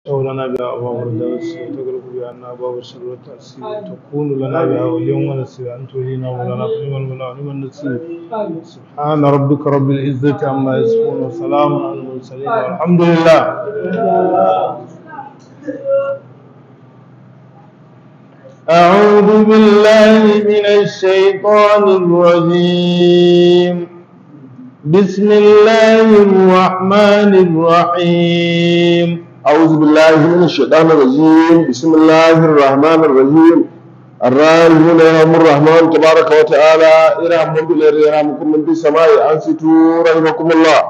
لنا بها أبواب الدرس وتغلق بأن أبواب الشر والتأثير تكون لنا بها وليا ونسيرا أنت ولينا مولانا فنعم المولى ونعم النصير سبحان ربك رب العزة عما يصفون وسلام على المرسلين والحمد لله أعوذ بالله من الشيطان الرجيم بسم الله الرحمن الرحيم أعوذ بالله من الشيطان الرجيم بسم الله الرحمن الرحيم الراحمون يرحم الرحمن تبارك وتعالى ارحموا بالله يرحمكم من في السماء أنصتوا رحمكم الله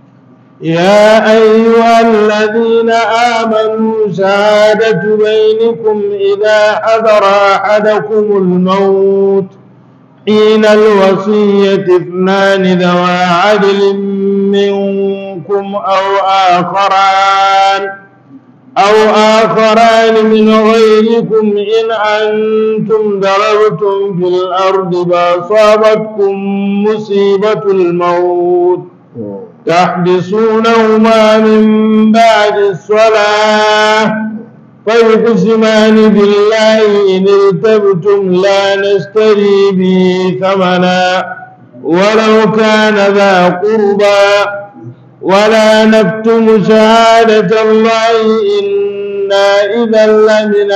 يا أيها الذين آمنوا شهادة بينكم إذا حضر أحدكم الموت حين الوصية اثنان ذوى عدل منكم أو آخران أو آخران من غيركم إن أنتم ضربتم في الأرض فأصابتكم مصيبة الموت تحبسونهما من بعد الصلاة فيقسمان بالله إن ارتبتم لا نشتري به ثمنا ولو كان ذا قربى ولا نكتم شهادة الله إنا إذا لمن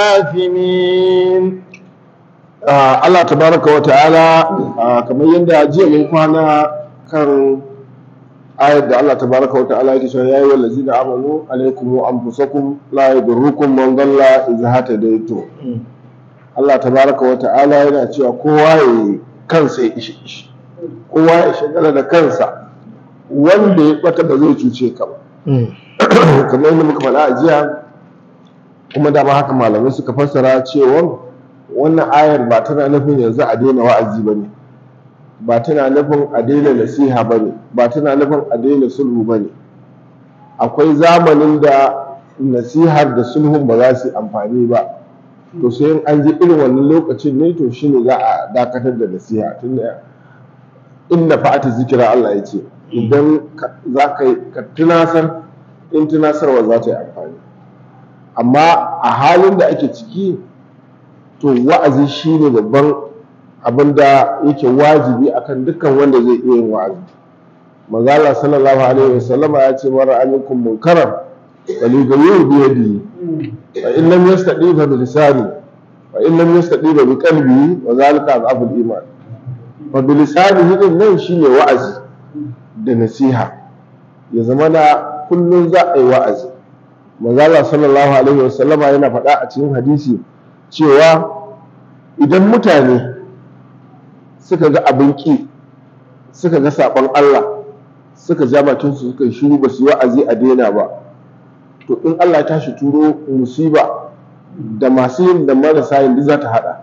الآثمين آه الله تبارك وتعالى آه كما يندى جيء من كوانا كان ayar da Allah tabaraka wa ta'ala yake cewa yayi wallazina amanu alaikum wa anfusakum la yadurrukum man dalla idza hatadaytum Allah tabaraka wa ta'ala yana cewa kowa ya kansa ya ishi ishi kowa ya shagala da kansa wanda ya bata ba zai cuce ka ba kamar yadda muka faɗa a jiya kuma da haka malamai suka fassara cewa wannan ayar ba tana nufin yanzu a daina wa'azi ba ne ba tana nufin a daina nasiha ba ne ba tana nufin a daina sulhu ba ne akwai zamanin da nasihar da sulhun ba za su yi amfani ba to sai in an ji irin wannan lokacin ne to shine za a dakatar da nasiha tunda inna fa'ata zikira Allah ya ce idan za ka ka tunasar in tunasarwa za ta yi amfani amma a halin da ake ciki to wa'azi shine babban abin da yake wajibi akan dukkan wanda zai iya yin wa'azi manzala sallallahu alaihi wasallama ya ce mara aminkum munkaran bali ga yau bi yadi fa in lam yastadi fa bi lisani fa in lam yastadi fa bi qalbi wa zalika azabul iman fa bi lisani din nan shine wa'azi da nasiha ya zama na kullun za a yi wa'azi manzala sallallahu alaihi wasallama yana faɗa a cikin hadisi cewa idan mutane suka ga abin ƙi suka ga saɓon Allah suka ja bakinsu suka yi shiru ba su yi wa'azi a daina ba to in Allah ya tashi turo musiba da masu yin da marasa yin duk za ta haɗa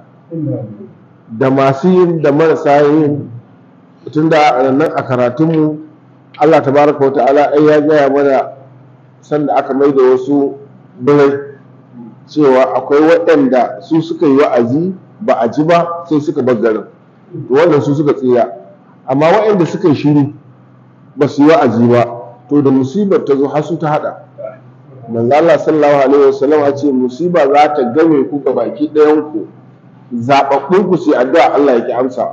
da masu yin da marasa yin tun da nan a karatunmu Allah tabaraka wa ta'ala ai ya gaya mana sanda aka mai da wasu birai cewa akwai waɗanda su suka yi wa'azi ba a ji ba sai suka bar garin to wannan su suka tsira amma waɗanda suka yi shiru ba su yi wa'azi ba to da musibar ta zo har su ta hada manzo Allah sallallahu alaihi wasallam ya ce musiba za ta game ku ga baki ɗayan ku zababbun ku sai addu'a Allah ya ki amsa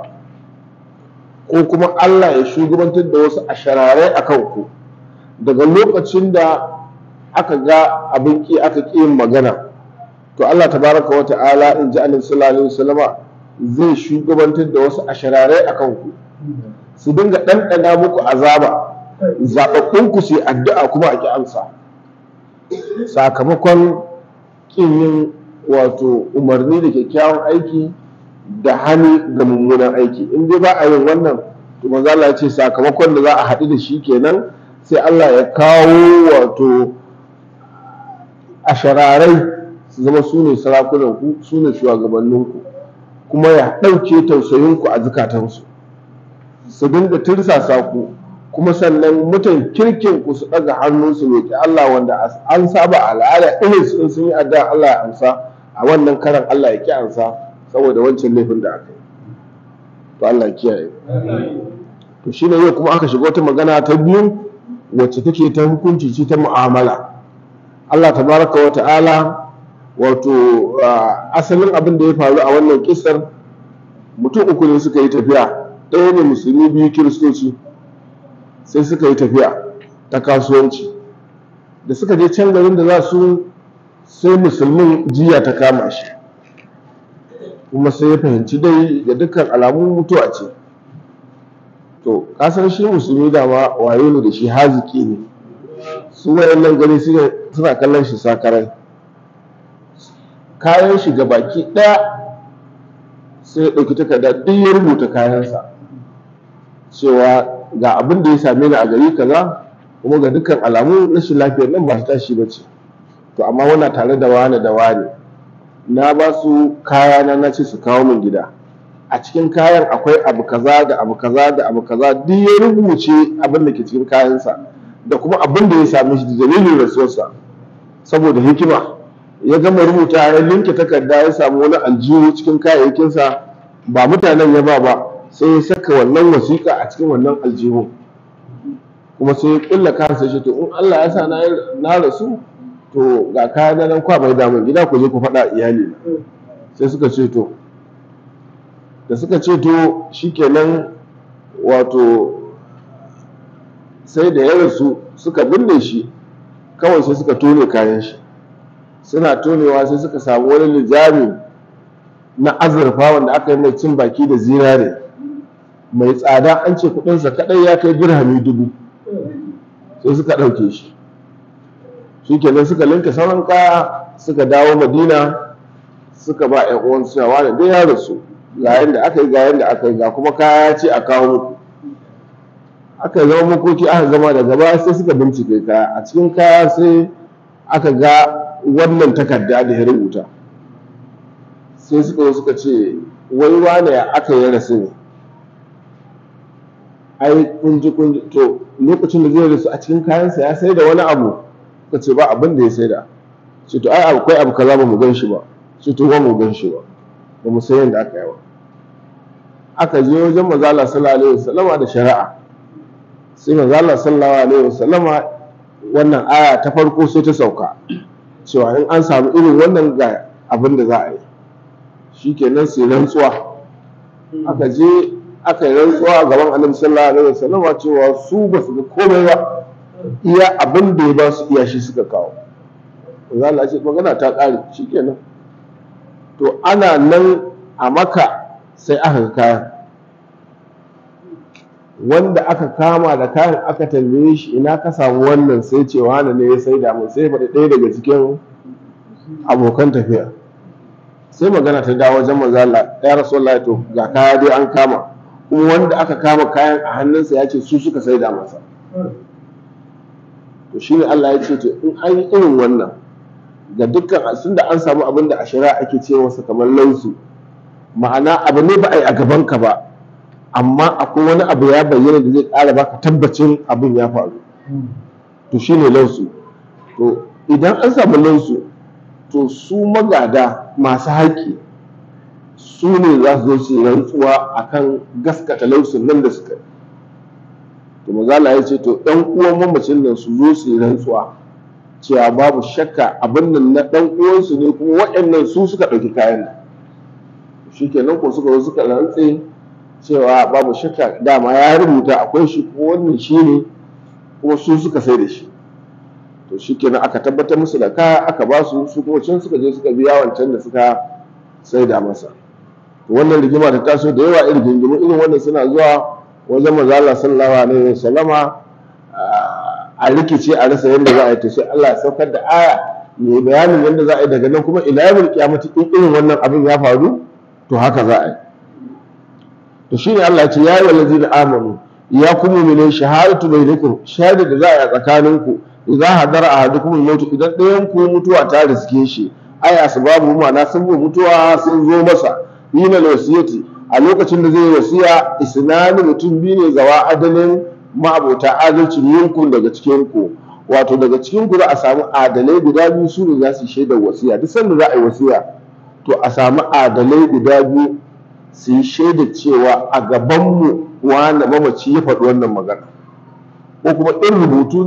ko kuma Allah ya shugabantar da wasu asharare akan ku daga lokacin da aka ga abin ki aka ƙi yin magana to Allah tabaraka wa ta'ala in ji annabi sallallahu alaihi wasallama zai shugabantar da wasu ashararai a kanku su dinga ɗanɗana muku azaba zaɓaɓɓunku su yi addu'a kuma a ƙi amsa sakamakon ƙin yin wato umarni da kyakkyawan aiki da hani ga mummunan aiki in dai ba a yin wannan to manzo Allah ya ce sakamakon da za a haɗu da shi kenan sai Allah ya kawo wato ashararai su zama su ne sarakunanku su ne shugabanninku kuma ya ɗauke tausayinku a zukatansu su dinga tirsasa ku kuma sannan mutan kirkin ku su ɗaga hannu su roƙi Allah wanda an saba al'ada irin su sun yi addu'a Allah ya amsa a wannan karan Allah ya ki amsa saboda wancan laifin da aka yi to Allah ya kiyaye to shine yau kuma aka shiga wata magana ta biyu wacce take ta hukunci ce ta mu'amala Allah tabaraka wa ta'ala wato asalin abin da ya faru a wannan kisar mutum uku ne suka yi tafiya ɗaya ne musulmi biyu kiristoci sai suka yi tafiya ta kasuwanci da suka je can garin da za su sai musulmin jiya ta kama shi kuma sai ya fahimci dai da dukkan alamun mutuwa ce to kasan shi musulmi dama waye ne da shi haziki ne su wayannan gari suna kallon shi sakarai kayan shi ga baki ɗaya sai ya ɗauki takarda duk ya rubuta kayansa cewa ga abin da ya same ni a gari kaza kuma ga dukkan alamu rashin lafiyar nan ba su tashi ba ce to amma wana tare da wane da wane na ba su kaya na na ce su kawo min gida a cikin kayan akwai abu kaza da abu kaza da abu kaza duk ya rubuce abin da ke cikin kayansa da kuma abin da ya same shi da dalilin rasuwarsa saboda hikima ya gama rubuta ya linke takarda ya samu wani aljihu cikin kayayyakinsa ba mutanen ya ba ba sai ya saka wannan wasiƙa a cikin wannan aljihu kuma sai ya kulla kansa shi to in Allah ya sa na rasu to ga kaya na nan kwa mai damun gida ku je ku faɗa iyali sai suka ce to da suka ce to shikenan wato sai da ya rasu suka binne shi kawai sai suka tone kayan shi suna tonewa sai suka samu wani lijami na azurfa wanda aka yi mai cin baki da zinare mai tsada an ce kudinsa kadai ya kai dirhami dubu sai suka ɗauke shi shi kenan suka linka sauran kaya suka dawo madina suka ba yan uwan cewa wani dai ya rasu ga yanda aka yi ga yanda aka yi ga kuma kaya ce a kawo muku aka zama makoki aka gama da gaba sai suka bincike kaya a cikin kaya sai aka ga wannan takarda da ya rubuta sai suka zo suka ce wai wane ya aka yi rasu ne ai kunji kunji to lokacin da zai rasu a cikin kayansa ya sai da wani abu suka ce ba abin da ya sai da ce to ai akwai abu kaza ba mu gan shi ba ce to ba mu gan shi ba ba mu san yadda aka yi ba aka je wajen mazala sallallahu alaihi wasallama da shari'a sai mazala sallallahu alaihi wasallama wannan aya ta farko sai ta sauka cewa in an samu irin wannan ga abin da za a yi shikenan sai rantsuwa aka je aka yi rantsuwa a gaban annabi sallallahu alaihi wasallama cewa su ba su ga komai ba iya abin da ya ba su iya shi suka kawo mazala ce magana ta ƙare shikenan to ana nan a maka sai aka ga kayan wanda aka kama da kayan aka tambaye shi ina ka samu wannan sai ce wani ne ya sai da mu sai faɗi ɗaya daga cikin abokan tafiya sai magana ta dawo wajen manzo Allah ya rasulullahi to ga kaya dai an kama kuma wanda aka kama kayan a hannunsa ya ce su suka sai da masa to shine Allah ya ce to in an yi irin wannan ga dukkan sun da an samu abin da a shari'a ake ce masa kamar lausu ma'ana abu ne ba a yi a gaban ka ba amma akwai wani abu ya bayyana da zai ƙara baka tabbacin abin ya faru to shine lausu to idan an samu lausu to su magada masu haƙƙi su ne za su zo su yi rantsuwa akan gaskata lausun nan da suka to mazala ya ce to ɗan uwan mamacin nan su zo su yi rantsuwa cewa babu shakka abin nan na ɗan uwansu ne kuma waɗannan su suka ɗauki kayan nan shikenan ko suka zo suka rantse cewa babu shakka dama ya rubuta akwai shi ko wannan shi ne kuma su suka sai da shi to shikenan aka tabbatar musu da kaya aka ba su su kuma can suka je suka biya wancan da suka sai da masa to wannan rigima ta taso da yawa irin gingimu irin wannan suna zuwa wajen manzo Allah sallallahu alaihi wasallama a rikice a rasa yadda za a yi to sai Allah ya saukar da aya ya bayanin yadda za a yi daga nan kuma ila yawmil qiyamati in irin wannan abin ya faru to haka za a yi to shine Allah ya ce ya ayyuhal ladzina amanu ya kuma mene shahadatu bainakum shahada da za a yi a tsakaninku idan hadara ahadukum al-maut idan ɗayan ku mutuwa ta riske shi ai asbabu ma'ana sun mutuwa sun zo masa yina wasiyati a lokacin da zai yi wasiya isnani mutum biyu ne zawa adalin ma'abota adalci yankun daga cikin ku wato daga cikin ku za a samu adalai guda biyu su ne za su shaida wasiya duk sanda za a yi wasiya to a samu adalai guda biyu su yi shaida cewa a gabanmu wani mamaci ya faɗi wannan magana ko kuma in rubutu ne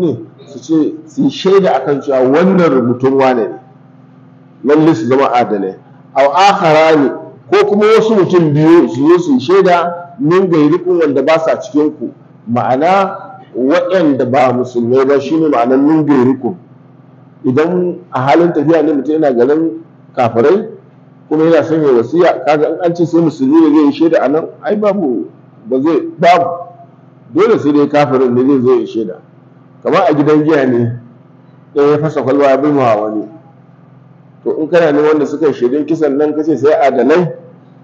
su ce su yi shaida akan cewa wannan rubutun wane ne lalle su zama adalai aw akharani ko kuma wasu mutum biyu su zo su yi shaida min gairikun wanda ba sa cikin ku ma'ana waɗanda ba musulmai ba shine ma'anar min gairikun idan a halin tafiya ne mutum yana garin kafirai kuma yana son ya wasiya kaga in an ce sai musulmi ne zai yi shaida a nan ai babu ba zai babu dole sai dai kafirin ne zai zo ya shaida kamar a gidan giya ne ɗaya ya fasa kwalba ya bin wani to in kana ne wanda suka shaidun kisan nan kace sai adalai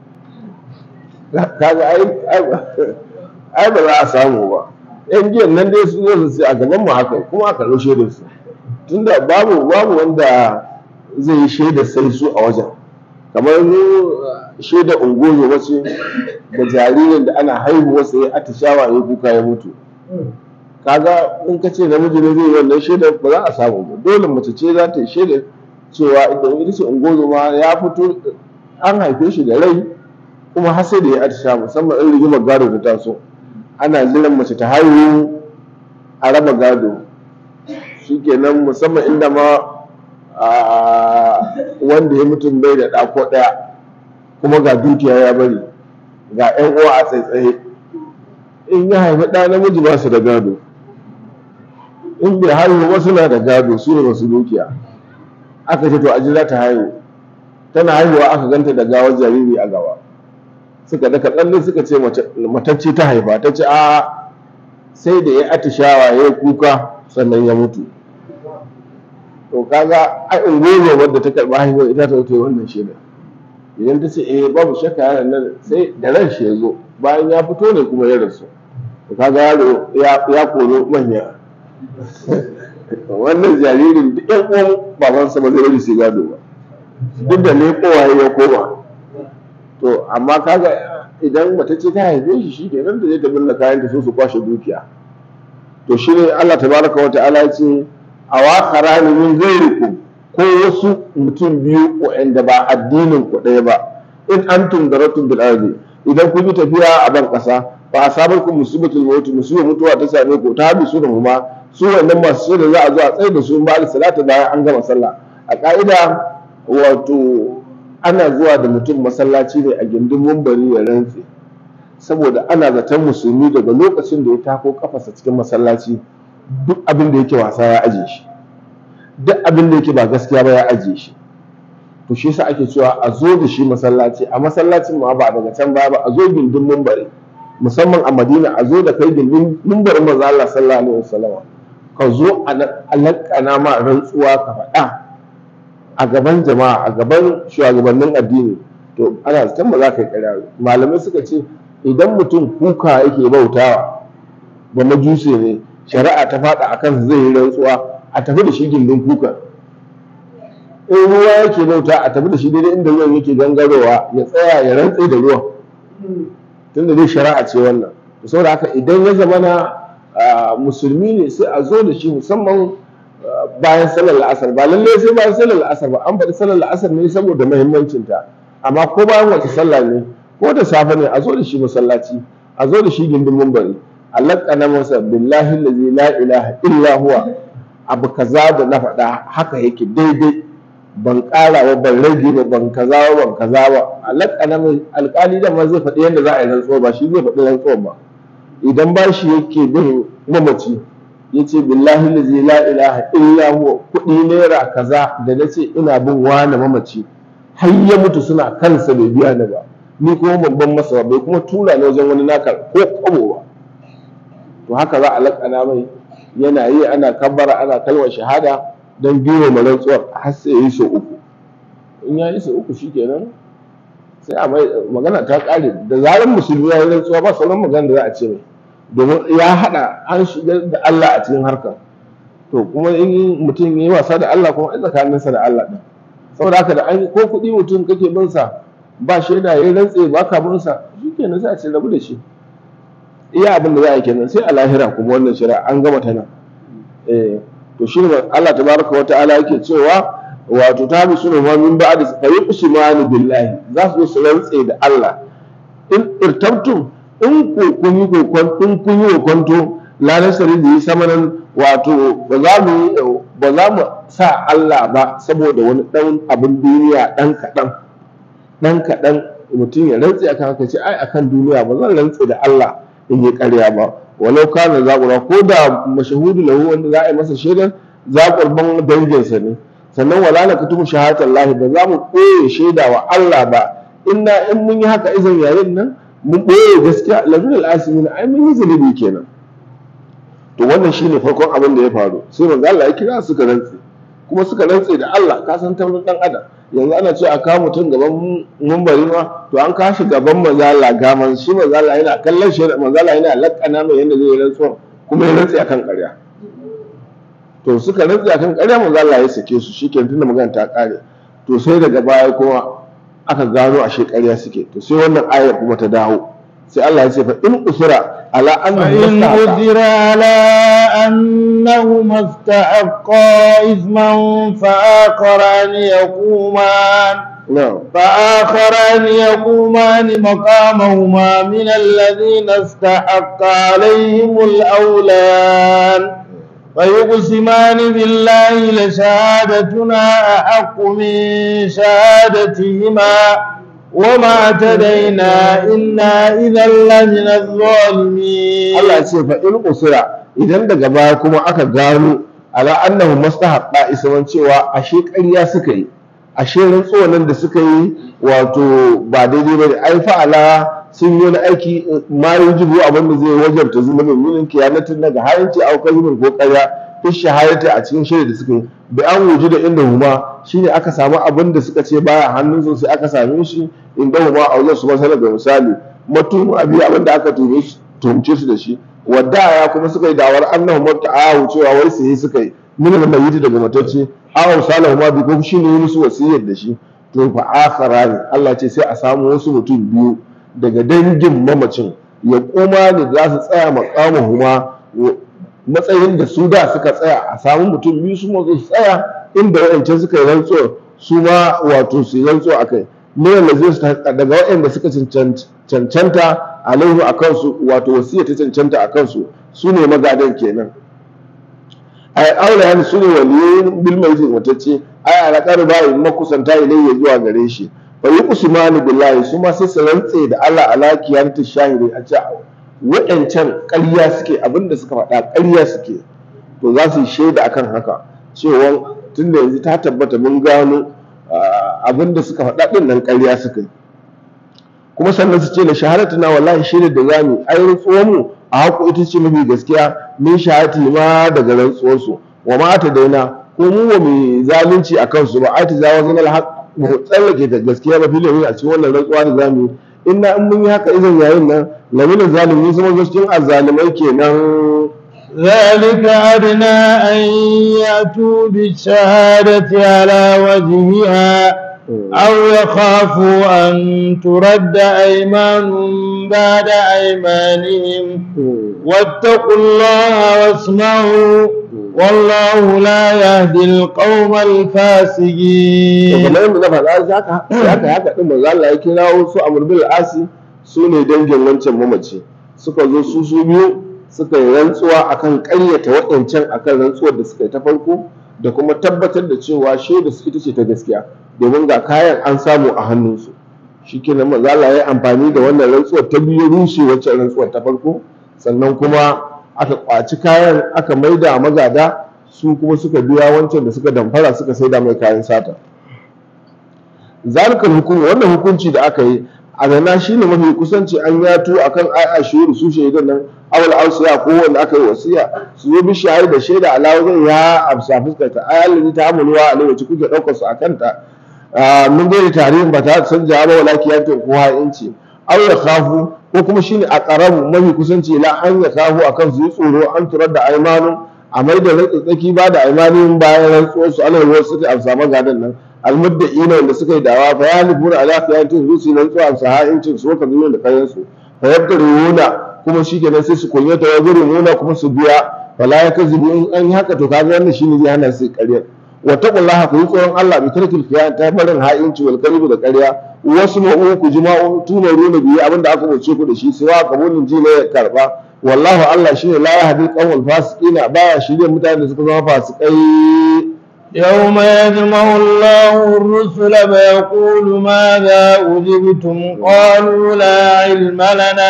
kaga ai ai ba za a samu ba yan giyan nan dai su zo su a gaban mu haka kuma aka rushe da su tunda babu babu wanda zai yi shaida sai su a wajen kamar mu shaida ungozo wace da jaririn da ana haihuwa sai ya atishawa ya kuka ya mutu kaga in ka ce namiji ne zai yi wannan shaida ba za a samu ba dole mace ce za ta yi shaida cewa idan ita ce ungozo ma ya fito an haife shi da rai kuma har sai da ya atisha musamman in rigimar gado ta taso ana jiran mace ta haihu a raba gado shikenan musamman inda ma wanda ya mutum bai da ɗako ɗaya kuma ga dukiya ya bari ga 'yan uwa a tsaitsaye in ya haifi ɗa namiji ba su da gado in bai haihu ba suna da gado su ne masu dukiya aka ce to a jira ta haihu tana haihuwa aka ganta da gawar jariri a gaba suka daka tsalle suka ce matacce ta haifa ta ce a sai da ya atishawa ya yi kuka sannan ya mutu to kaga ai ungozo wadda ta karɓi haihuwar ita ta yi wannan shaida idan ta ce eh babu shakka yaron nan sai da ran shi ya zo bayan ya fito ne kuma ya rasu to kaga yaro ya koro manya wannan jaririn duk yan uwan babansa ba zai bari su gado ba duk da ne kowaye ya koma to amma kaga idan mace ce ta haife shi shi ke nan da zai ta binne kayan ta so su kwashe dukiya to shi ne Allah tabaraka wa ta'ala ya ce a wa min ghairikum ko wasu mutum biyu waɗanda ba addinin ku ɗaya ba in antum daratun bil ardi idan kun yi tafiya a ban ƙasa ba a sabar ku musibatul maut musibar mutuwa ta same ku ta bi su da kuma su wannan masu shaida za a zo a tsaye da su ba da salata bayan an gama sallah a ka'ida wato ana zuwa da mutum masallaci ne a gindin mumbari ya rantse saboda ana zaton musulmi daga lokacin da ya tako kafasa cikin masallaci duk abin da yake wasa ya aje shi duk abin da yake ba gaskiya ba ya aje shi to shi yasa ake cewa a zo da shi masallaci a masallacin ma ba daga can baya ba a zo gindin mumbari musamman a Madina a zo da kai gindin mumbarin manzo Allah sallallahu alaihi wasallam ka zo a lakana ma rantsuwa ka faɗa a gaban jama'a a gaban shugabannin addini to ana zaton ba za ka yi ƙarya malamai suka ce idan mutum kuka yake bautawa ba majuse ne shari'a ta faɗa akan zai yi rantsuwa a tafi da shi gindin kuka in ruwa yake bauta a tafi da shi daidai inda ruwan yake gangarowa ya tsaya ya rantse da ruwan tunda dai shari'a ce wannan saboda haka idan ya zama na musulmi ne sai a zo da shi musamman bayan salar la'asar ba lallai sai bayan salar la'asar ba an faɗi salar la'asar ne saboda muhimmancinta amma ko bayan wata sallah ne ko da safe ne a zo da shi masallaci a zo da shi gindin mumbari Allah kana masa billahi allazi la ilaha illa huwa abu kaza da na faɗa haka yake daidai ban ƙara ba ban rage ba ban kaza ba ban kaza ba Allah kana mai alƙali da ma zai faɗi yadda za a yi rantsuwa ba shi zai faɗi rantsuwa ba idan ba shi yake bin mamaci ya ce billahi lazi la ilaha illa huwa kuɗi naira kaza da na ce ina bin wani mamaci har ya mutu suna kansa bai biya ni ba ni kuma babban masa bai kuma tura ni wajen wani naka ko kwabo ba to haka za a lakana mai yana yi ana kabbara ana kalmar shahada don biyo ma rantsuwar har sai ya yi sau uku in ya yi sau uku shikenan sai a mai magana ta ƙare da zarar musulmi ya yi rantsuwa ba sauran magana da za a ce mai domin ya haɗa an shigar da Allah a cikin harkar to kuma in mutum ya yi wasa da Allah kuma ai tsakaninsa da Allah ɗin saboda haka da an ko kuɗi mutum kake bin sa ba shaida ya rantse ba ka bin sa shikenan sai a ce rabu da shi iya abin da za a yi kenan sai a lahira kuma wannan shari'a an gama ta nan eh to shi ne Allah tabaraka wa ta'ala yake cewa wato ta bi sunu ma min ba'da fa yuqsimani billahi za su su rantse da Allah in irtabtum in ku kun yi kokon in kun yi kokonto la nasari da yi samanan wato ba za mu ba za mu sa Allah ba saboda wani ɗan abin duniya ɗan kaɗan ɗan kaɗan mutum ya rantse akan haka ce ai akan duniya ba zan rantse da Allah in yi ƙarya ba walau kana zaƙura ko da mashahudu lahu wanda za a yi masa shaidar zaƙurban danginsa ne sannan wala na kutubu shahadatar lahi ba za mu ɓoye shaida wa Allah ba inna in mun yi haka izin yayin nan mun ɓoye gaskiya lamin al'asimin ai mun yi zunubi kenan to wannan shine farkon abin da ya faru sai manzo Allah ya kira suka rantse kuma suka rantse da Allah ka san taurin dan adam yanzu ana ce a kawo mutum gaban mumbari ma to an kashi gaban manzo Allah gaman shi manzo Allah yana kallon shi manzo Allah yana lakana mai yanda zai rantsuwa kuma ya rantse akan ƙarya to suka rantse akan ƙarya manzo Allah ya sake su shikenan tunda magana ta kare to sai daga baya kuma aka gano ashe ƙarya suke to sai wannan ayar kuma ta dawo sai Allah ya ce fa in usira ala annahu فإن أثر على أنهما استحقا إثما فآخران يقومان na'am فآخران يقومان مقامهما من الذين استحق عليهم الأولان فيقسمان بالله لشهادتنا أحق من شهادتهما وما اعتدينا إنا إذا لمن الظالمين Allah ya ce fa in usira idan daga baya kuma aka gano ala annahu mustahaqqa isman cewa ashe ƙarya suka yi ashe rantsuwan nan da suka yi wato ba daidai bane ai fa'ala sun yi wani aiki ma yujibu abin da zai wajabta zulumin min kiyanatin daga hayyanci au kalmin ko ƙarya fi shahadati a cikin shirya da suka yi bi an wuji da inda huma shine aka samu abin da suka ce baya hannun su sai aka same shi inda huma a wajen su masala ga misali mutum abi abin da aka tume shi tumce su da shi wadda ya kuma suka yi dawar annahu muta'ahu cewa wai sai suka yi min al-mayyit daga matacce aw salahu ma bi ko shine yi musu wasiyar da shi to fa akharani Allah ce sai a samu wasu mutum biyu daga dangin mamacin ya kuma ne za su tsaya maqamuhuma matsayin da su da suka tsaya a samu mutum biyu su mazo su tsaya inda waɗancan suka yi rantsuwa su ma wato su yi rantsuwa akai ne da zai su daga waɗanda suka cancanta alaihu a kansu wato wasiya ta cancanta a kansu su ne magadan kenan ai aure hannu su ne waliyoyin bilmai matacce ai alaƙar bayi makusanta ilayya zuwa gare shi fa yi usmanu billahi su ma sai su rantse da Allah ala kiyamta shahiri a ce wa'ancan ƙarya suke abinda suka faɗa ƙarya suke to za su yi shaida akan haka cewa tunda yanzu ta tabbata mun gano abinda suka faɗa ɗin nan ƙarya suka yi kuma sannan su ce da shahadatu na wallahi shaidar da zamu ai rantsuwar mu a haku ita ce mafi gaskiya min shahadati ma daga rantsuwar su wa ma ta daina ko mu ba mu zalunci a kansu ba ai ta zawo zan alhaq mu tsallake da gaskiya ba filin a cikin wannan rantsuwa da zamu inna in mun yi haka izin yayin nan lamina zalimi sun zo cikin azzalimai kenan ذلك أدنى أن يأتوا بالشهادة على وجهها أو يخافوا أن ترد أيمان بعد أيمانهم واتقوا الله واسمعوا والله لا يهدي القوم الفاسقين kamar yadda na faɗa haka haka haka din manzo Allah ya kirawo su Amr bil Asi su ne dangin wancan mamaci suka zo su su biyu suka yi rantsuwa akan ƙaryata waɗancan akan rantsuwar da suka yi ta farko da kuma tabbatar da cewa shaida su ita ce ta gaskiya domin ga kayan an samu a hannunsu shi ke nan maza Allah ya amfani da wannan rantsuwar ta biyu rushe wacce rantsuwar ta farko sannan kuma aka kwaci kayan aka maida magada su kuma suka biya wancan da suka damfara suka saida mai kayan sata zalikal hukum wannan hukunci da aka yi a gana shine mafi kusanci an yato akan ai shuru su shaidan nan awal ausiya ko wanda aka yi wasiya su yi bishiyar da shaida alawa zai ya amsa fuskarta ayalin ta amulwa alai wacce kuke ɗaukar su a kanta mun gaida tarihin ba ta san jawaba wala kiyanto ko ha'inci aw ya khafu ko kuma shine a karamu mafi kusanci la an ya khafu akan su yi tsoro an turar da aimanun a mai da tsaki ba da aimanin bayan rantsuwar su ana ruwa suka amsa magadan nan almudda'ina wanda suka yi dawa fa ya nufuna ala kiyanto su su rantsuwa amsa ha'incin su ka zuwa da kayan su fa yabtaruna kuma shikenan sai su kunyata wa nuna kuma su biya wala ya kazibu in an yi haka to kaga wannan shine zai hana su ƙaryar wa taqullaha ku yi tsoron Allah bi tarkil khiyan ta barin ha'inci wal kadhibu da ƙarya wasu ma'u ku jima'u tuna runa biyu abinda aka bace ku da shi sai wa kabulin ji ne ya karba wallahu Allah shine la yahdi qawmal fasiqina baya shirye mutanen da suka zama fasikai يوم يجمع الله الرسل فيقول ماذا أجبتم قالوا لا علم لنا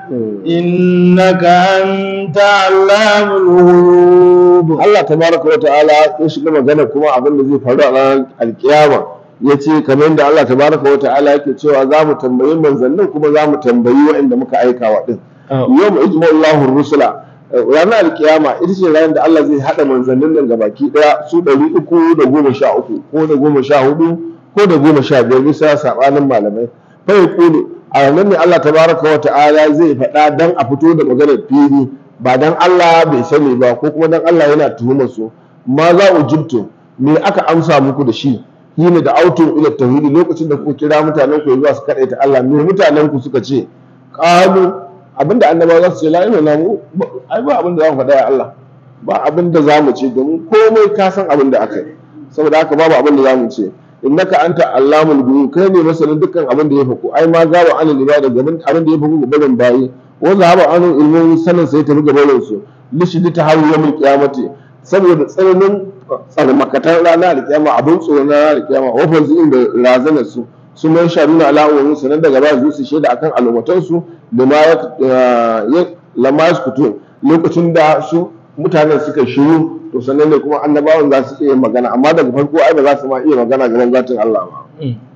إنك أنت علام الغيوب Allah tabaraka wa ta'ala ya shiga magana kuma abin da zai faru a ranar alkiyama ya ce kamar yadda Allah tabaraka wa ta'ala yake cewa za mu tambayi manzannin kuma za mu tambayi waɗanda muka aika wa ɗin yau mu ijma Allahu rusula ranar alkiyama ita ce ranar da Allah zai haɗa manzannin nan ga baki ɗaya su ɗari uku da goma sha uku ko da goma sha hudu ko da goma sha biyar bisa saɓanin malamai fa kulu a ranar ne Allah tabaraka wa ta'ala zai faɗa dan a fito da maganar fili ba dan Allah bai sani ba ko kuma dan Allah yana tuhumar su ma za ujibtu me aka amsa muku da shi shine da autun ila tauhidi lokacin da kuka kira mutanen ku zuwa su kadaita Allah me mutanen ku suka ce qalu abinda annabawa za su ce la ilaha mu ai ba abinda za mu faɗa ya Allah ba abinda za mu ce domin komai ka san abinda aka yi saboda haka babu abinda za mu ce innaka anta allamul ghuyub kai ne masanin dukkan abin da ya faku ai ma gaba anil ibada gaban abin da ya faku gaban bayi wanda haba anu ilmin sanin sai tafi gaban su lishidi ta hawo yawmul qiyamati saboda tsananin tsarmakatan rana da kiyama abin tsoro na rana da kiyama wafan su inda razana su su mai sharuna ala wa sanan daga ba su shaida akan al'ummatan su lama ya lama yaskutun lokacin da su mutanen suka shiru to sannan ne kuma annabawan za su iya magana amma daga farko ai ba za su ma iya magana gaban zatin Allah ba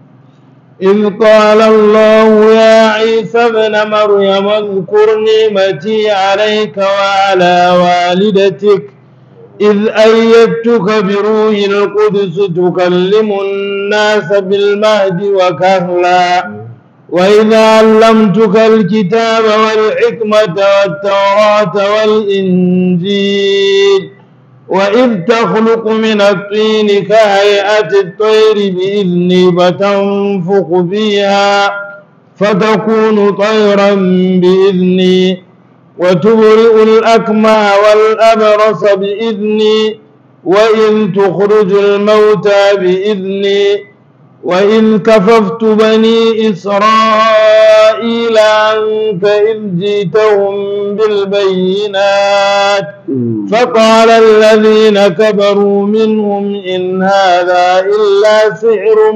إذ قال الله يا عيسى ابن مريم اذكر نعمتي عليك وعلى والدتك إذ أيدتك بروح القدس تكلم الناس بالمهد وكهلا وإذا علمتك الكتاب والحكمة والتوراة والإنجيل وإذ تخلق من الطين كهيئة الطير بإذني فتنفخ فيها فتكون طيرا بإذني وتبرئ الأكمى والأبرص بإذني وإذ تخرج الموتى بإذني وإذ كففت بني إسرائيل عنك إذ جئتهم بالبينات فقال الذين كبروا منهم إن هذا إلا سحر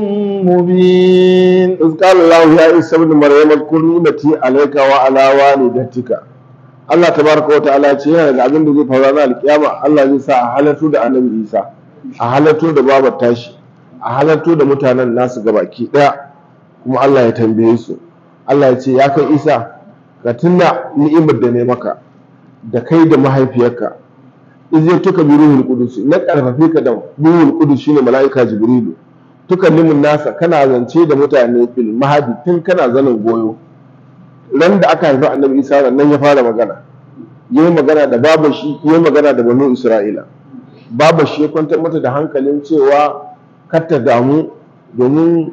مبين إذ قال الله يا عيسى ابن مريم اذكر نعمتي عليك وعلى والدتك Allah tabaraka wa ta'ala ce yana da abin da zai faru ranar alkiyama Allah zai sa a halarto da annabi Isa a halarto da babar tashi a halarto da mutanen nasu gabaki daya kuma Allah ya tambaye su Allah ya ce ya kai Isa ka tuna ni'imar da ne maka da kai da mahaifiyarka izai tuka bi ruhul qudus na karfafe ka da ruhul qudus shine malaika jibrilu tukallimun nasa kana zance da mutane fil mahadi tun kana zanin goyo ran da aka haifi annabi isa nan ya fara magana yayi magana da baban shi yayi magana da banu isra'ila baban shi ya kwantar mata da hankalin cewa kar ta damu domin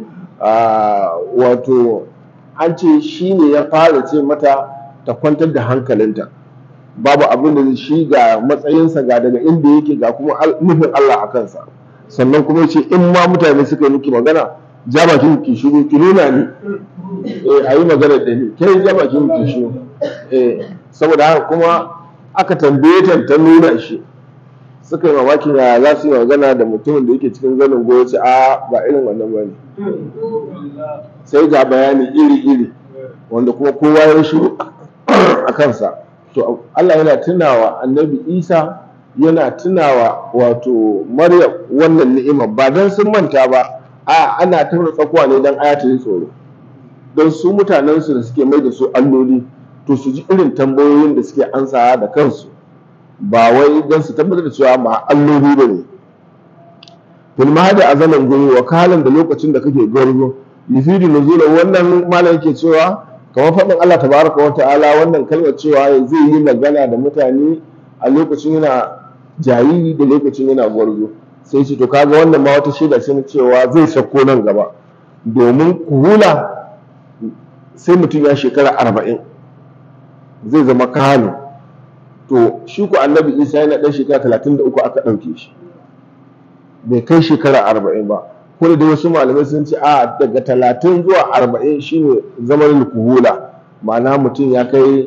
wato an ce shi ne ya fara ce mata ta kwantar da hankalinta babu abin da shi ga matsayinsa ga daga inda yake ga kuma nufin Allah a kansa sannan kuma ce in ma mutane suka yi miki magana ja bakin ki shiru ki nuna ni eh ayi magana da ni kai ja bakin ki shiru eh saboda haka kuma aka tambaye ta ta nuna shi suka yi mamakin ya za su yi magana da mutumin da yake cikin zanin goyo ce a ba irin wannan ba ne sai ga bayani iri-iri wanda kuma kowa ya shiru a kansa to Allah yana tunawa annabi Isa yana tunawa wato Maryam wannan ni'ima ba don sun manta ba a ana taura tsakuwa ne don aya ta yi tsoro don su mutanensu da suke mai da su alloli to su ji irin tambayoyin da suke ansawa da kansu ba wai don su tabbatar da cewa ba alloli ba ne filma da azaman guri wa kalan da lokacin da kake gwarzo yufidu nuzula wannan malam yake cewa kamar faɗin Allah tabaraka wa ta'ala wannan kalmar cewa zai yi magana da mutane a lokacin yana jariri da lokacin yana gwarzo sai ce to kaga wannan ma wata shaida ce na cewa zai sako nan gaba domin kuhula sai mutum ya shekara arba'in zai zama kano to shi ku annabi isa yana ɗan shekara talatin da uku aka ɗauke shi bai kai shekara arba'in ba ko da wasu malamai sun ce a daga talatin zuwa arba'in shine zaman kuhula ma'ana mutum ya kai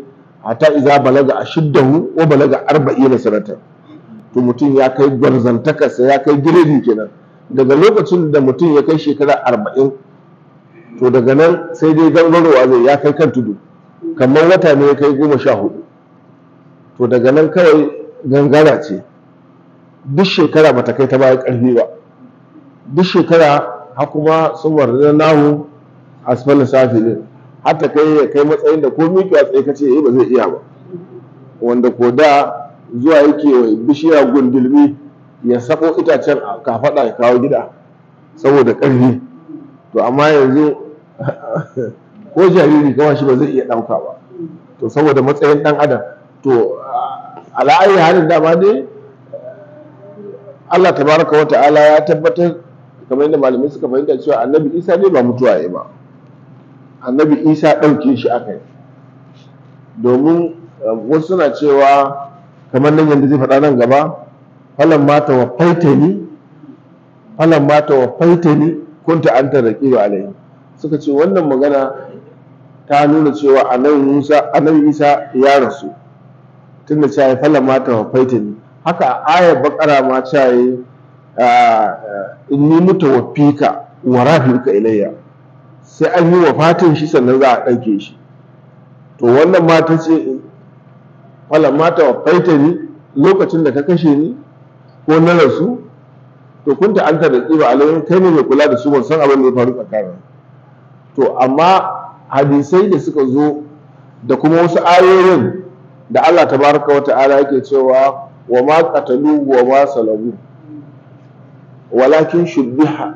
hatta iza balaga ashiddahu wa balaga arba'ina sanatan to mutum ya kai gwarzantakarsa ya kai giredi kenan daga lokacin da mutum ya kai shekara arba'in to daga nan sai dai gangarowa zai ya kai kan tudu kamar wata ne ya kai goma sha hudu to daga nan kawai gangara ce duk shekara bata kai ta baya karfi ba duk shekara har kuma sun warda nahu asfalin safi ne har ta kai ya kai matsayin da ko miƙa tsaye ka ce ba zai iya ba wanda ko da zuwa yake bishiya gundulmi ya sako itacen a kafaɗa ya kawo gida saboda ƙarfi to amma yanzu ko jariri kawai shi ba zai iya ɗauka ba to saboda matsayin ɗan adam to ala'ayi halin dama dai Allah tabaraka wa ta'ala ya tabbatar kamar yadda malamai suka fahimta cewa annabi isa ne ba mutuwa ya ba annabi isa ɗauke shi aka yi domin wasu suna cewa kamar nan yadda zai faɗa nan gaba falan mata wa faitani falan mata wa faitani kunta anta raqiba alaihi suka ce wannan magana ta nuna cewa annabi Musa annabi Isa ya rasu tunda cewa falan mata wa faitani haka ayar bakara ma cewa inni mutawaffika wa rafi'uka ilayya sai an yi wafatin shi sannan za a ɗauke shi to wannan mata ce falan mata wa faitani lokacin da ka kashe ni ko na rasu to kunta an ta da tsiba alayhin kai ne mai kula da su ban san abin da ya faru tsakanin to amma hadisai da suka zo da kuma wasu ayoyin da Allah tabaraka wa ta'ala yake cewa wa ma qatalu wa ma salabu walakin shubbiha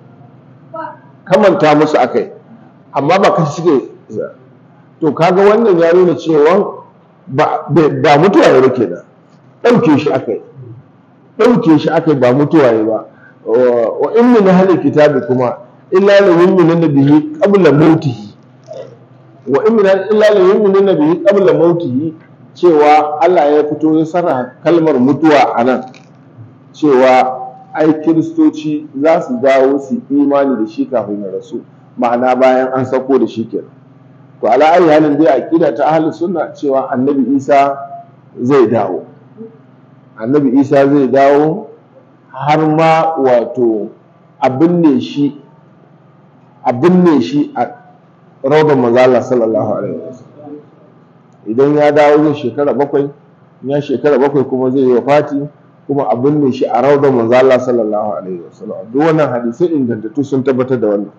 kamanta musu akai amma ba kashi suke to kaga wannan ya nuna cewa ba mutuwa ya rike da ɗauke shi akai ɗauke shi aka ba mutuwa ya ba wa in min ahli kitabi kuma illa la yu'minuna bihi qabla mautihi wa in min illa la yu'minuna bihi qabla mautihi cewa Allah ya fito ya sarra kalmar mutuwa anan cewa ai kiristoci za su dawo su imani da shi kafin ya rasu ma'ana bayan an sako da shi kenan to ala ayi halin dai aqida ta ahli sunna cewa annabi Isa zai dawo annabi isa zai dawo har ma wato abin ne shi abin ne shi a raudan mazala sallallahu alaihi wasallam idan ya dawo zai shekara bakwai ya shekara bakwai kuma zai yi wa fati kuma abin ne shi a raudan mazala sallallahu alaihi wasallam duk wannan hadisai ingantattu sun tabbatar da wannan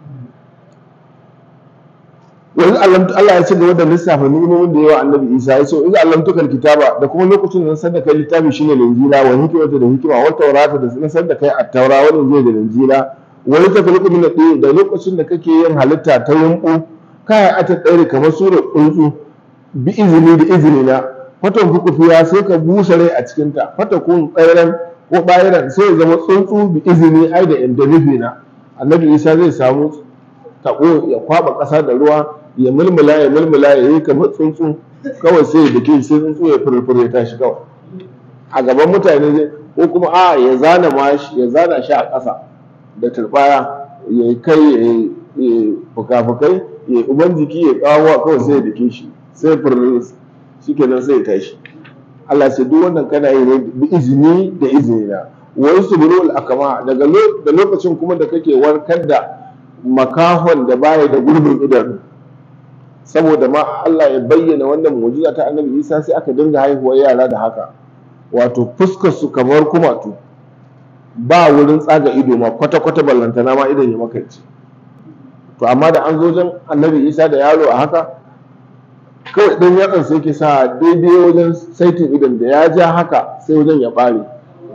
yanzu Allah ya ce gaba da lissafa ni'imomin da yawa annabi Isa ya ce in Allah tukal kitaba da kuma lokacin da san da kai littafi shine linjila wa hikmata da hikima wa taurata da na san da kai at-taura wannan zai da linjila wa yatafaliqu min ad da lokacin da kake yin halitta ta yumbu kai ata tsare kamar sura tsuntsu bi izini da izini na fatan fuku fiya sai ka busa rai a cikin ta fata kun tsairan ko bayiran sai ya zama tsuntsu bi izini ai da inda nufi na annabi Isa zai samu tabo ya kwaba ƙasa da ruwa ya mulmula ya mulmula ya yi kamar tsuntsu kawai sai da ke sai tsuntsu ya furfure ta shi kawai a gaban mutane zai ko kuma a ya zana mashi ya zana shi a ƙasa da turbaya ya kai ya yi fuka-fukai ya yi uban jiki ya kawo kawai sai da ke shi sai furfure shi kenan sai ya tashi Allah sai duk wannan kana yi ne bi izini da izini na wani su buru akama daga da lokacin kuma da kake warkar da makahon da baya da gurbin idanu saboda ma Allah ya bayyana wannan mu'jiza ta Annabi Isa sai aka dinga haihuwar yara da haka wato fuskar su kamar kumatu ba wurin tsaga ido ma kwata kwata ballantana ma idan ya makance to amma da an zo wajen Annabi Isa da yaro a haka kawai dan yatsan sai ke sa daidai wajen saitin idan da ya ja haka sai wajen ya bare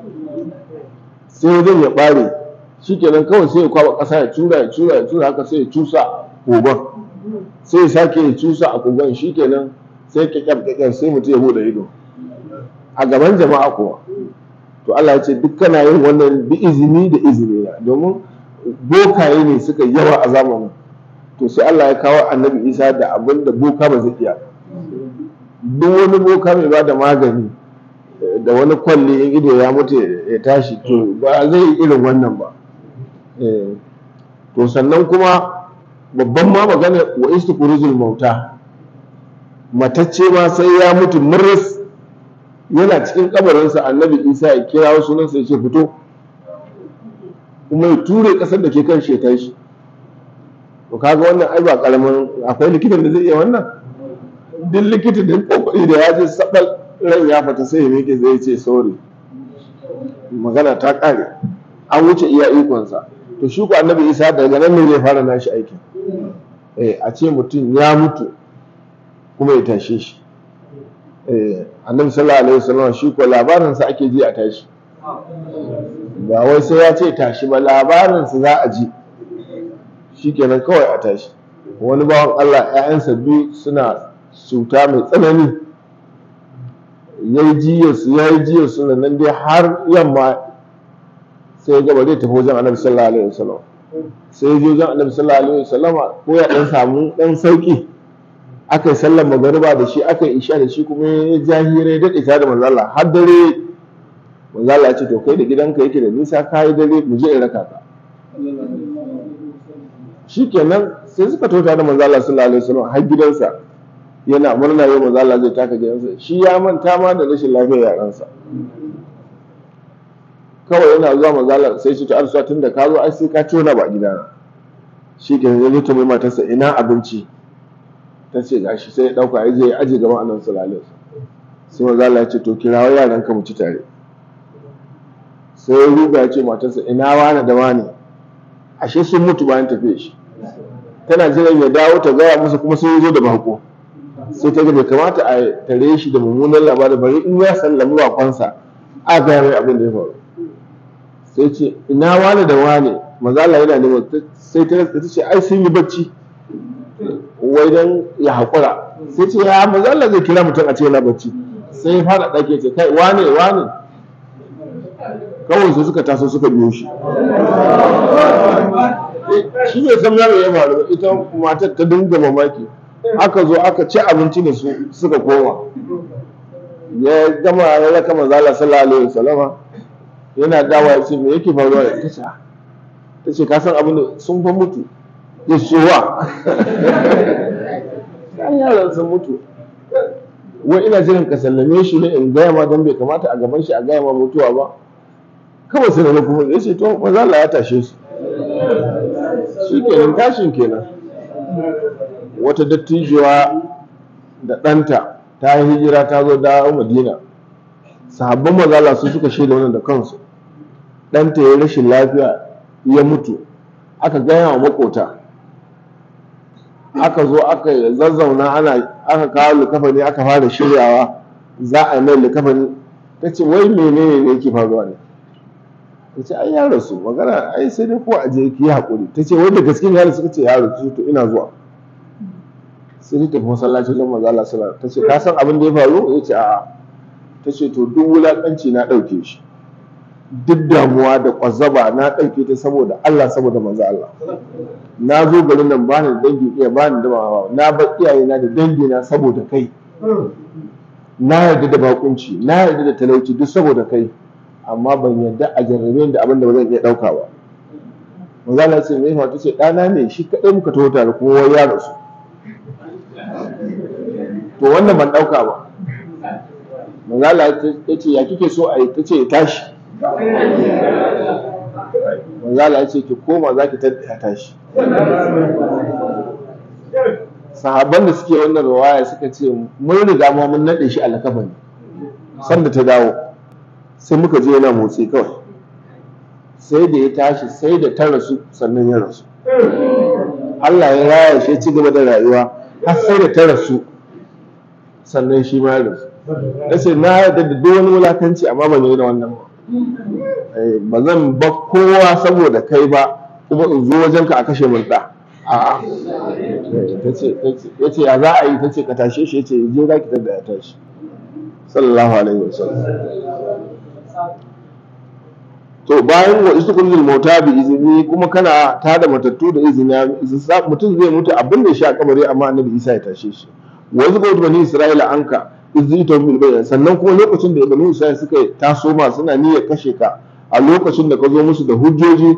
sai wajen ya bare shikenan kawai sai ya kwaba ƙasa ya cura ya cura ya cura haka sai ya cusa kogon sai ya sake ya cusa a kogon shikenan sai kyakkyar kyakkyar sai mutum ya bude ido a gaban jama'a kuwa to Allah ya ce duk kana yin wannan bi izini da izini na domin bokaye ne suka yawa a zamanin to sai Allah ya kawo annabi Isa da abin da boka ba zai iya duk wani boka mai ba da magani da wani kwalli in ido ya mutu ya tashi to ba zai yi irin wannan ba to sannan kuma babban ma magana wa istiqruzul mauta matacce ma sai ya mutu murris yana cikin kabarinsa annabi isa ya kira sunansa ya ce fito kuma ya ture kasar da ke kan shi ya tashi to kaga wannan ai ba karamin akwai likitan da zai iya wannan duk likitan da kokari da ya je sabal ran ya fata sai ya miƙe zai ce sorry magana ta kare an wuce iya ikonsa to shi ko annabi isa daga nan ne zai fara nashi aikin eh a ce mutum ya mutu kuma ya tashe shi eh annabi sallallahu alaihi wasallam shi ko labarin sa ake ji a tashi ba wai sai ya ce tashi ba labarin sa za a ji shikenan kawai a tashi wani bawan Allah ƴaƴansa biyu suna cuta mai tsanani yayi jiya su yayi jiya su nan dai har yamma sai ya gaba zai tafi wajen annabi sallallahu alaihi wasallam sai ya je wajen annabi sallallahu alaihi wasallam ko ya dan samu dan sauki aka yi sallar magariba da shi aka yi isha da shi kuma ya ja hira ya daɗe tare da manzo Allah har dare manzo Allah ya ce to kai da gidanka yake da nisa ka yi dare mu je in raka ka shikenan sai suka tota da manzo Allah sallallahu alaihi wasallam har gidansa yana murna yau manzo Allah zai taka gidansa shi ya manta ma da rashin lafiyar yaransa kawai yana zuwa manzo Allah sai shi ta arsa tun da ka zo ai sai ka tona ba gidana shikenan ya zo ta mai matarsa ina abinci ta ce gashi sai ya dauka ya je ya aje gaban annabi sallallahu alaihi wasallam sai manzo Allah ya ce to kirawo yaran ka mu ci tare sai ya ruga ya ce matarsa ina wani da wani ashe sun mutu bayan tafiye shi tana jiran ya dawo ta gaya musu kuma sun zo da bako sai ta ga bai kamata a tare shi da mummunan labarin bari in ya sallami wakonsa a gaya mai abin da ya faru sai ce ina wani da wani maza Allah yana neman sai ta ta ce ai sun yi bacci wai dan ya haƙura sai ce ya maza Allah zai kira mutum a ce yana bacci sai ya fara ɗake ce kai wane wane kawai sai suka taso suka biyo shi shi bai san yaro ya faru ba ita matar ta dinga mamaki aka zo aka ci abinci da su suka koma ya gama ya raka manzala sallallahu alaihi wasallama yana dawa ya ce me yake faruwa da ta ce ta ce ka san abin da sun fa mutu ya ce wa an yaran sun mutu wai ina jiran ka sallame shi ne in gaya ma don bai kamata a gaban shi a gaya ma mutuwa ba kawai sai na kuma ya ce to maza Allah ya tashe su shi kenan tashin kenan wata dattijuwa da ɗanta ta yi hijira ta zo dawo madina sahabban mazala su suka shaida wannan da kansu ɗanta ya rashin lafiya ya mutu aka gaya wa makota aka zo aka zazzauna ana aka kawo likafani aka fara shiryawa za a mai likafani ta ce wai menene ne yake faruwa ne ta ce ai ya rasu magana ai sai dai ko a je ki haƙuri ta ce wanda gaske ya rasu ce ya rasu to ina zuwa sai ta tafi masallaci don maza Allah sallallahu ta ce ka san abin da ya faru ya ce a'a ta ce to duk wulaƙanci na ɗauke shi duk damuwa da ƙwazzaba na ɗauke ta saboda Allah saboda manzo Allah na zo garin nan bani da dangi iya bani da mama na bar iyayena da dangi na saboda kai na yarda da bakunci na yarda da talauci duk saboda kai amma ban yarda a jarrabe da abin da ba zan iya ɗauka ba manzo Allah ce mai ta ce ɗana ne shi kaɗai muka taho tare kuma ya rasu to wannan ban ɗauka ba manzo Allah ya ce ya kike so a yi ta ce ya tashi manzo Allah ya ce ki koma za ki tada tashi sahabban da suke wannan rawaya suka ce mun riga ma mun nade shi alkafani sanda ta dawo sai muka je yana motsi kawai sai da ya tashi sai da ta rasu sannan ya rasu Allah ya raya shi ci gaba da rayuwa har sai da ta rasu sannan shi ma ya rasu nace na yarda da duk wani wulakanci amma ban yi da wannan ba ba zan ba kowa saboda kai ba kuma in zo wajenka a kashe mun da a'a ya ce ya za a yi ta ce ka tashe shi ya ce je za ki tada ya tashi sallallahu alaihi wasallam to bayan wa isu kullul mauta bi izini kuma kana ta da matattu da izini mutum zai mutu abin da ya sha kabari amma annabi Isa ya tashe shi wa isu kullul bani isra'ila anka izita bil bayan sannan kuma lokacin da bani isra'ila suka taso ma suna niyyar kashe ka a lokacin da ka zo musu da hujjoji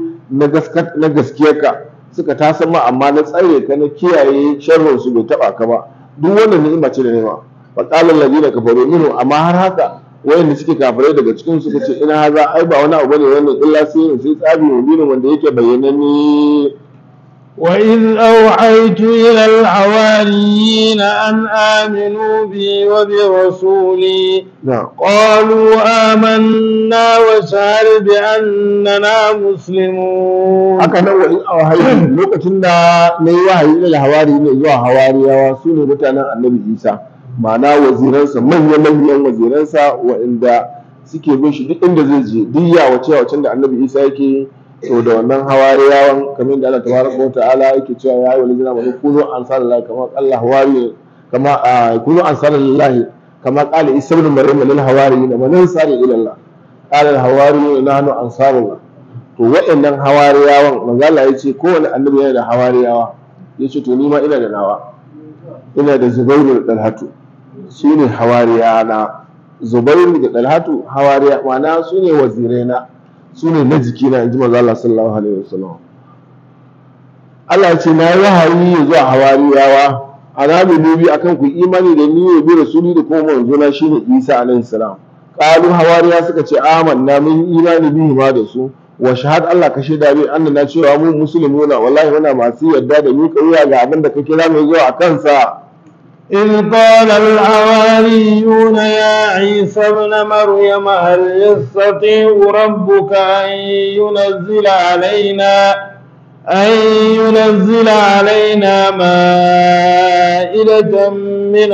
na gaskiyarka suka tasa ma amma na tsare ka na kiyaye sharrin su bai taba ka ba duk wannan ni'ima ce da nema fa qala alladhina kafaru minhu amma har haka wayanda suke kafirai daga cikin su suka ce ina haza ai ba wani abu bane wannan illa sai sai tsabi mubinin wanda yake bayyananne وإذ أوحيت إلى الحواريين أن آمنوا بي وبرسولي na'am قالوا آمنا واشهد بأننا مسلمون haka nan wa'in a wahayi lokacin da na yi wahayi da hawari ne zuwa hawariyawa su ne mutanen annabi isa ma'ana waziransa manya-manyan waziransa wa'inda suke bin shi duk inda zai je duk yawace wacin da annabi isa yake yi, to da wannan hawariyawan kamar da Allah tabaraka wa ta'ala yake cewa ya yi walidina wa kunu ansarallahi kama qalla hawari kama a kunu ansarallahi kama qala isa ibn maryam lil hawariyin man ansari ila Allah qala al hawariyun nahnu ansarullah to waɗannan hawariyawan manzo Allah ya ce kowane annabi yana da hawariyawa ya ce to ni ma ina da nawa ina da Zubairu da Talhatu su ne hawariyana Zubairu da Talhatu hawariya ma'ana su ne waziraina su ne na jikina in ji manzo Allah sallallahu alaihi wasallam Allah ya ce na yi wahayi zuwa hawariyawa ana bi dubi akan ku imani da ni ne bi rasuli da kuma manzona shine Isa alaihi salam qalu hawariya suka ce amanna mun yi imani bihi ma da su wa shahad Allah ka shaida bi annana cewa mu muslimuna wallahi muna masu yarda da ni wuya ga abin da ka kira mai zuwa a kansa إذ قال الحواريون يا عيسى ابن مريم هل يستطيع ربك أن ينزل علينا أن ينزل علينا مائدة من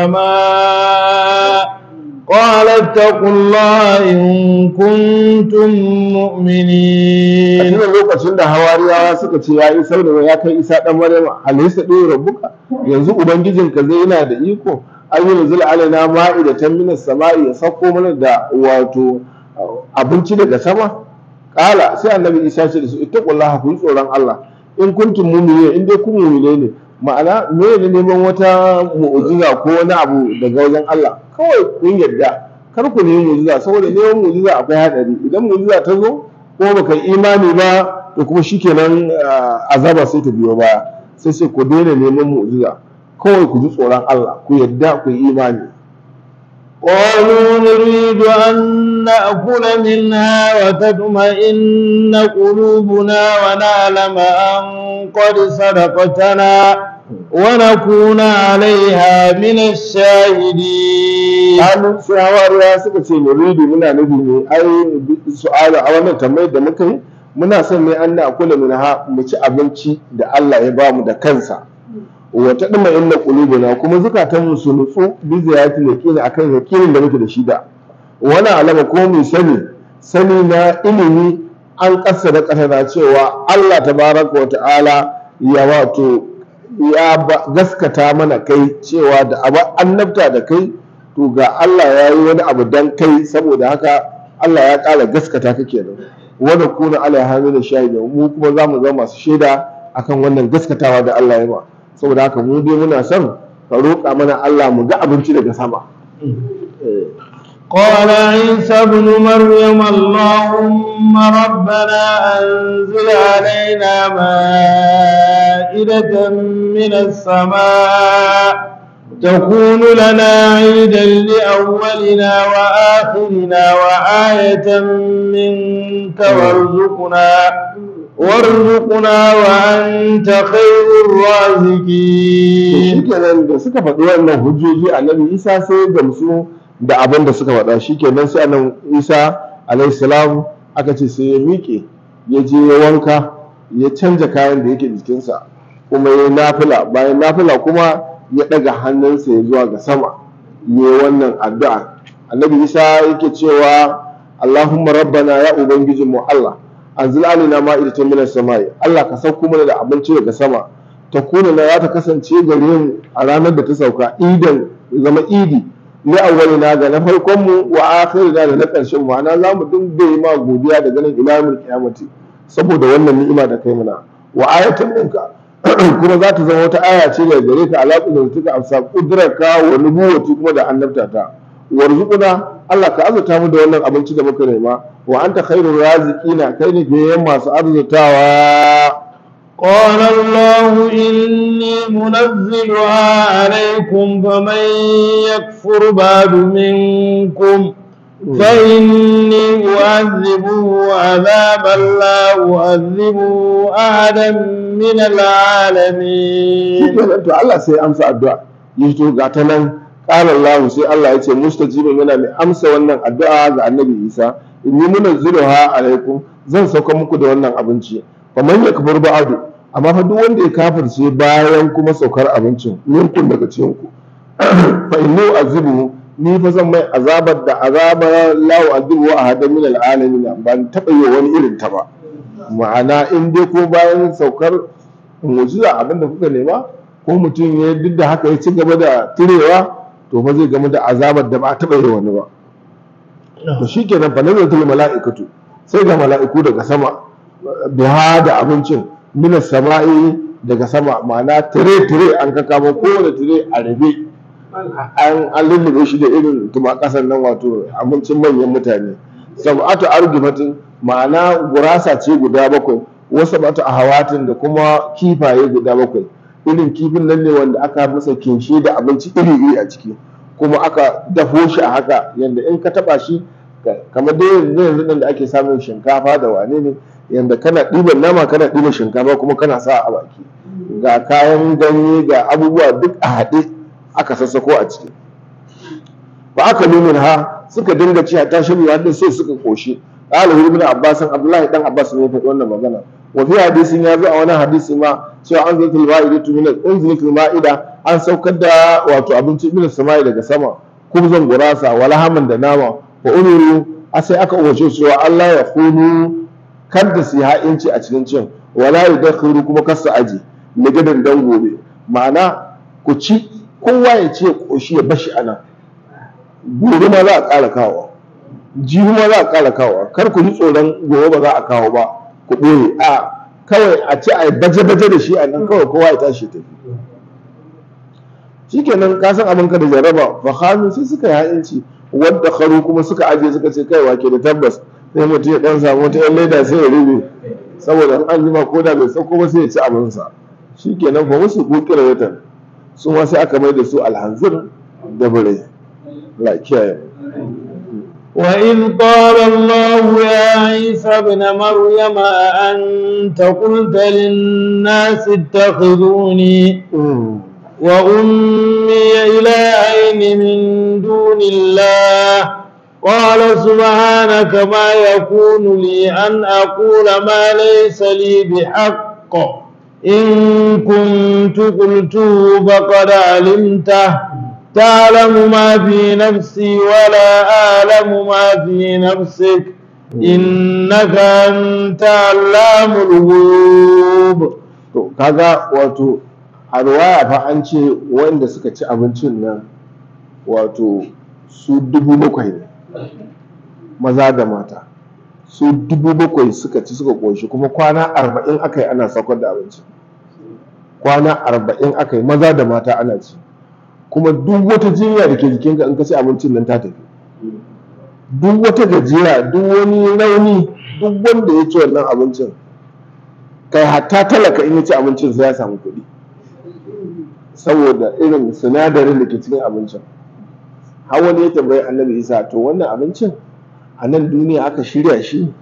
السماء قال اتقوا الله إن كنتم a مؤمنين cikin lokacin da hawariyawa suka ce ya isa da ya kai isa dan maryama alaysa ɗaya rabbuka yanzu ubangijinka zai yana da iko an yi nuzul alaina ma'idatan minas sama'i ya sako mana da wato abinci daga sama kala sai annabi isa ce da su ittaqullaha ku yi tsoron Allah in kuntum mu'minin in dai ku mu'mine ne ma'ana me ne neman wata mu'jiza ko wani abu daga wajen Allah kawai kun yarda kar ku nemi mu'jiza saboda neman mu'jiza akwai hadari idan mu'jiza ta zo ko baka yi imani ba to kuma shikenan ah, azaba sai ta biyo baya sai sai ku daina neman mu'jiza kawai ku ji tsoron Allah ku yarda ku yi imani قالوا نريد أن نأكل منها وتطمئن قلوبنا ونعلم أن قد صدقتنا ونكون عليها من الشاهدين Kalu sai hawariya suka ce nuridu muna nufi ne ai su'ala a wannan tambayar da muka yi muna son ne an na kula min ha mu ci abinci da Allah ya bamu da kansa wa ta dima inna qulubuna kuma zukatan mu su nutsu bi ziyati yaqini akan yaqinin da muke da shi da wani alama ko mu sani sani na ilimi an kassara kasana cewa Allah tabaraka wa ta'ala ya wato ya ba- gaskata mana kai cewa da abu annabta da kai to ga Allah ya yi wani abu dan kai saboda haka Allah ya ƙara gaskata ka kenan wanda kuna alaiha min shahida mu kuma za mu zama masu shaida akan wannan gaskatawa da Allah ya ba saboda haka mu dai muna son ka roƙa mana Allah mu ga abinci daga sama Eh. قال عيسى ابن مريم اللهم ربنا أنزل علينا مائدة من السماء تكون لنا عيدا لأولنا وآخرنا وآية منك وارزقنا وارزقنا وأنت خير الرازقين shikenan da suka faɗi wannan hujjoji annabi isa sai ya gamsu da abin da suka faɗa shikenan sai annabi isa alayhi salam aka ce sai ya miƙe ya je ya wanka ya canja kayan da yake jikinsa kuma ya nafila bayan nafila kuma ya ɗaga hannunsa ya zuwa ga sama ya yi wannan addu'a annabi isa yake cewa allahumma rabbana ya ubangijinmu allah anzil alaina ma'idatan minas samai allah ka sauko mana da abinci daga sama ta kuna na za ta kasance gare mu a ranar da ta sauka idan ya zama idi ni awwalina ga na farkon mu wa akhirina da na ƙarshen mu ana za mu dinga yi ma godiya da ganin ilamul kiyamati saboda wannan ni'ima da kai mana wa ayatan minka kuma za ta zama wata aya ce daga gare ka alaƙu da tuka amsa kudrarka wa nubuwati kuma da annabta ta warzuquna Allah ka azurta mu da wannan abinci da muka nema wa anta khairur raziqina kai ne biyan masu arzutawa قال الله إني منزلها عليكم فمن يكفر بعد منكم فإني أعذبه عذابا لا أعذبه أحدا من العالمين shikenan to Allah sai ya amsa addu'a yi to ga ta nan qala Allah sai Allah ya ce mustajibin yana mai amsa wannan addu'a ga Annabi Isa inni munazziluha alaikum zan sauka muku da wannan abinci fa man yakfur ba'du amma fa duk wanda ya kafirce bayan kuma saukar abincin minkum daga cikin ku fa inni azibu ni fa zan mai azabar da azabar la u'adhibu ahadan min al'alamin ban taba yi wani irin ta ba ma'ana in dai ko bayan saukar mu'jiza abinda kuka nema ko mutum ya duk da haka ya ci gaba da turewa to fa zai gama da azabar da ba a taɓa yi wani ba to shi kenan fa nazartul mala'ikatu sai ga mala'iku daga sama biha da abincin mina sama'i daga sama ma'ana tire tire an ka kama kowane tire a rabe an an lullube shi da irin tuma kasan nan wato abincin manyan mutane sab'atu argifatin ma'ana gurasa ce guda bakwai wasu batu a hawatin da kuma kifaye guda bakwai irin kifin nan ne wanda aka masa kinshe da abinci iri iri a ciki kuma aka dafo shi a haka yanda in ka taba shi kamar dai yanzu yanzu nan da ake samun shinkafa da wane ne yanda kana ɗiban nama kana ɗiban shinkafa kuma kana sa a baki ga kayan ganye ga abubuwa duk a haɗe aka sassako a ciki ba aka lumin ha suka dinga ci ta shirya da sai suka koshi qala ibn abbas abdullahi dan abbas ne ya faɗi wannan magana wa fi hadisin ya zo a wani hadisi ma cewa an zai ma'idatu min unzilatul ma'ida an saukar da wato abinci min samai daga sama kubzan gurasa wala haman da nama wa unuru a sai aka umarce su wa Allah ya kunu kar da su ha'inci a cikin cin wala yadkhuru kuma kar su aji ligadan dan gobe ma'ana ku ci kowa ya ce koshi ya bashi anan gobe ma za a ƙara kawo jibi ma za a ƙara kawo kar ku ji tsoron gobe ba za a kawo ba ku ɓoye a kawai a ce a yi baje-baje da shi a nan kawai kowa ya tashi tafi shikenan ka san abin ka da jaraba fa hannu sai suka yi ha'inci wadda kharu kuma suka aje suka ce kai wake da tabbas sai mutum ya dan samu wata yan leda sai ya rube saboda in an jima ko da bai sauko ba sai ya ci abinsa shikenan fa musu kukira watan su ma sai aka mai da su alhanzir da bare la kiyaye وإذ قال الله يا عيسى ابن مريم أأنت قلت للناس اتخذوني وأمي إلهين من دون الله قال سبحانك ما يكون لي أن أقول ما ليس لي بحق إن كنت قلته فقد علمته تعلم ما في نفسي ولا أعلم ما في نفسك إنك أنت علام الغيوب to kaga wato a ruwaya fa an ce wanda suka ci abincin nan wato su dubu bakwai ne maza da mata su dubu bakwai suka ci suka ƙoshi kuma kwana arba'in aka yi ana saukar da abinci kwana arba'in aka yi maza da mata ana ci kuma duk wata jinya da ke jikinka in ka ci abincin nan ta tafi duk wata gajiya duk wani rauni duk wanda ya ci wannan abincin kai hatta talaka in ya ci abincin sai ya samu kuɗi saboda irin sinadarin da ke cikin abincin har wani ya tambayi annabi isa to wannan abincin a nan duniya aka shirya shi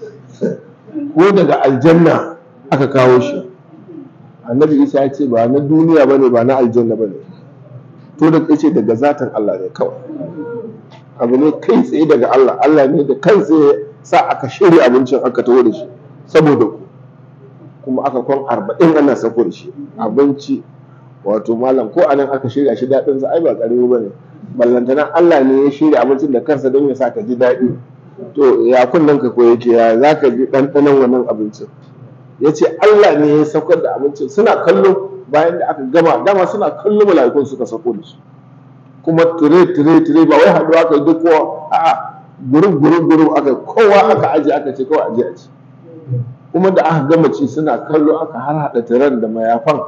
ko daga aljanna aka kawo shi annabi isa ya ce ba na duniya bane ba na aljanna bane to da ce daga zatin Allah ne kawai abu ne kai tsaye daga Allah Allah ne da kansa ya sa aka shirya abincin aka taho da shi saboda ku kuma aka kwan arba'in ana sako da shi abinci wato malam ko anan aka shirya shi daɗin sa ai ba ƙarami ba ne ballantana Allah ne ya shirya abincin da kansa don ya sa ka ji daɗi to ya kunnen ka ko yake ya za ka ji ɗanɗanon wannan abincin ya ce Allah ne ya saukar da abincin suna kallo bayan da aka gama dama suna kallo mala'ikun suka sako da su kuma tire tire tire ba wai haɗuwa aka yi duk kowa a'a gurin gurin gurin aka kowa aka aje aka ce kawai aje a ci kuma da aka gama ci suna kallo aka har haɗa tiran da mayafan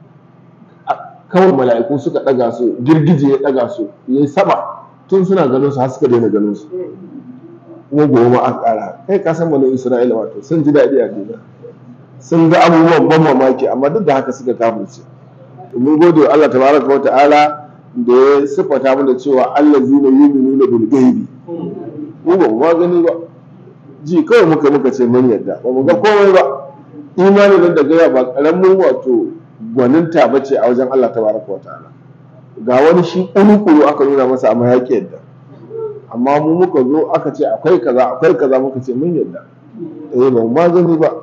kawai mala'iku suka ɗaga su girgije ya ɗaga su ya yi sama tun suna ganin su har suka daina ganin su kuma gobe ma aka ƙara kai ka san bani isra'ila wato sun ji daɗi a duniya sun ga abubuwan ban mamaki amma duk da haka suka kafirce mun gode wa Allah tabaraka wa ta'ala da ya sifata mana cewa allazina yu'minuna bil ghaibi mu ba mu ma gani ba ji kawai muka muka ce mun yadda ba mu ga komai ba imanin nan da gaya ba karamin wato gwaninta ba ce a wajen Allah tabaraka wa ta'ala ga wani shi kuru aka nuna masa amma ya yadda amma mu muka zo aka ce akwai kaza akwai kaza muka ce mun yadda eh ba mu ma gani ba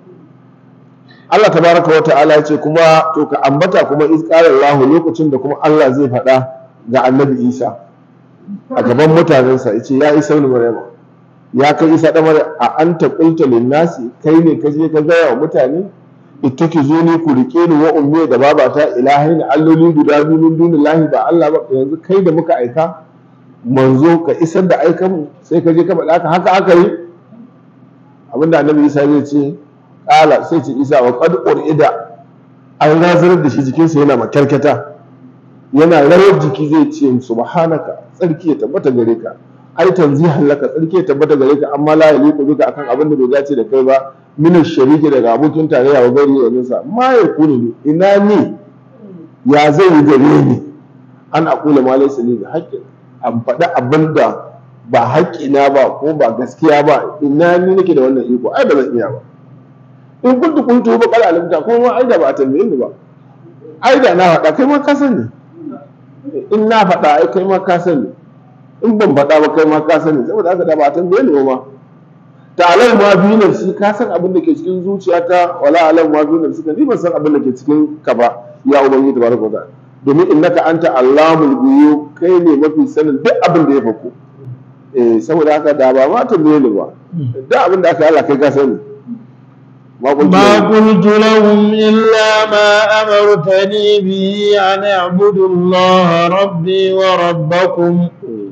Allah tabaraka wa ta'ala ya ce kuma to ka ambata kuma izqala Allah lokacin da kuma Allah zai faɗa ga Annabi Isa a gaban mutanensa yace ya Isa ibn Maryam ya kai Isa da Maryam a anta qulta lin nasi kai ne ka je ka gaya wa mutane ittaki zo ni ku rike ni wa ummi da babata ilahin alloli guda biyu min dunillahi ba Allah ba yanzu kai da muka aika manzo ka isar da aikan sai ka je ka faɗa haka aka yi abinda Annabi Isa zai ce kala sai ce isa wa qad urida an razarar da shi jikinsa yana makyarkata yana rawar jiki zai ce subhanaka tsarki ya tabbata gare ka ai tanzihan laka tsarki ya tabbata gare ka amma la yaliqu bika akan abin da bai dace da kai ba min shariki daga abokin tarayya wa gari da nisa ma ya kuni ne ina ni ya zai yi gare ni an aqula ma laysa li haqqin an faɗi abin da ba haƙƙina ba ko ba gaskiya ba ina ni nake da wannan iko ai ba zan iya ba in kuntu kuntu ba kala alimta kuma ma aida ba a tambaye ni ba aida na faɗa kai ma ka sani in na faɗa ai kai ma ka sani in ban faɗa ba kai ma ka sani saboda haka da ba a tambaye ni ba ma ta'alam ma bi nafsi ka san abin da ke cikin zuciyata wala alam ma bi nafsi ka ni ban san abin da ke cikin ka ba ya ubangiji tabaraka wa ta'ala domin innaka anta allamul ghuyub kai ne mafi sanin duk abin da ya fako eh saboda haka da ba ma tambaye ni ba duk abin da aka yi Allah kai ka sani ما قلت لهم إلا ما أمرتني به أن اعبدوا الله ربي وربكم